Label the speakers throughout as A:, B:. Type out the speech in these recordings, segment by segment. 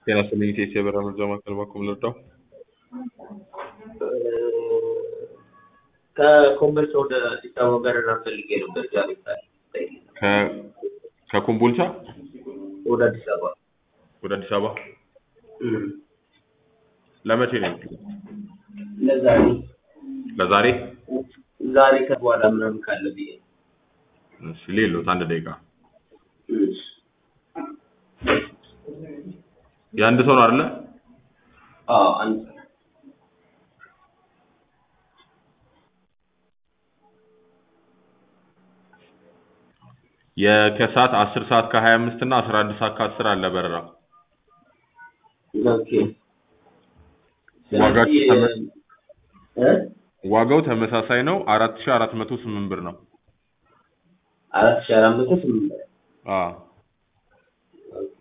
A: ጤና ይስጥልኝ ኢቴስ የበረራ መረጃ ማዕከል ባኩም ልርዳው?
B: ከኮምቦልቻ ወደ አዲስ አበባ በረራ ፈልጌ ነበር ዛሬ
A: ከ- ከኮምቦልቻ
B: ወደ አዲስ አበባ
A: ወደ አዲስ አበባ ለመቼ ነው?
B: ለዛሬ
A: ለዛሬ?
B: ዛሬ ከበኋላ ምናምን ካለ ብዬ ነው።
A: እሺ ሌሎት አንድ ደቂቃ
B: እሺ።
A: የአንድ ሰው ነው አይደለ?
B: አዎ አንድ ሰው
A: የከሰዓት አስር ሰዓት ከሀያ አምስት እና አስራ አንድ ሰዓት ከአስር አለ በረራ።
B: ኦኬ።
A: ዋጋችሁ
B: ስለዚህ
A: ተመ-
B: እ
A: ዋጋው ተመሳሳይ ነው። አራት ሺህ አራት መቶ ስምንት ብር ነው።
B: አራት ሺህ አራት መቶ ስምንት ብር።
A: አዎ
B: ኦኬ።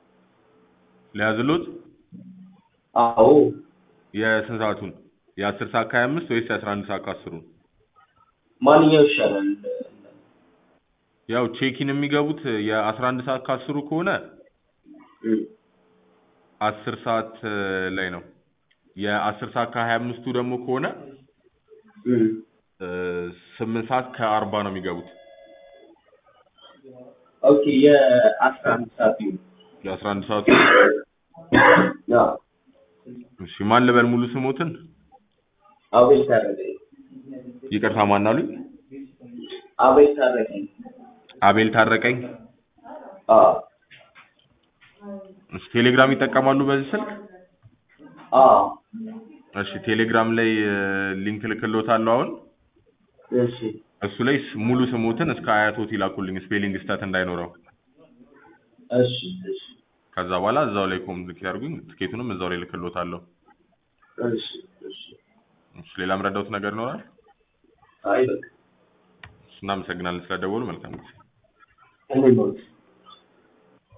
A: ሊያዝሎት
B: አዎ
A: የስንት ሰዓቱን? የአስር ሰዓት ከሀያ አምስት ወይስ የአስራ አንድ ሰዓት ከአስሩን?
B: ማንኛው ይሻላል?
A: ያው ቼኪን የሚገቡት የአስራ አንድ ሰዓት ከአስሩ ከሆነ
B: እም፣
A: አስር ሰዓት እ, ላይ ነው። የአስር ሰዓት ከሀያ አምስቱ ደግሞ ከሆነ
B: እም።
A: እ, ስምንት ሰዓት ከአርባ ነው የሚገቡት።
B: ኦኬ የአስራ አንድ ሰዓት ይሁን።
A: የአስራ አንድ ሰዓቱ
B: አዎ
A: እሺ ማን ልበል ሙሉ ስሞትን?
B: አቤል ታረቀኝ።
A: ይቅርታ ማን አሉኝ?
B: አቤል ታረቀኝ።
A: አቤል ታረቀኝ።
B: አዎ
A: እሺ ቴሌግራም ይጠቀማሉ በዚህ ስልክ?
B: አዎ
A: እሺ ቴሌግራም ላይ እ, ሊንክ ልክልዎታለሁ አሁን
B: እሺ
A: እሱ ላይ ስ- ሙሉ ስሞትን እስከ አያቶት ይላኩልኝ ስፔሊንግ ስህተት እንዳይኖረው።
B: እሺ እሺ
A: ከዛ በኋላ እዛው ላይ ኮሚኒኬት ያድርጉኝ። ትኬቱንም እዛው ላይ ልክልዎታለሁ።
B: እሺ እሺ።
A: እሺ ሌላ ምረዳውት ነገር ይኖራል?
B: አይ በቃ
A: እናመሰግናለን ስለደወሉ። መልካም ጊዜ።
B: እኔ ነው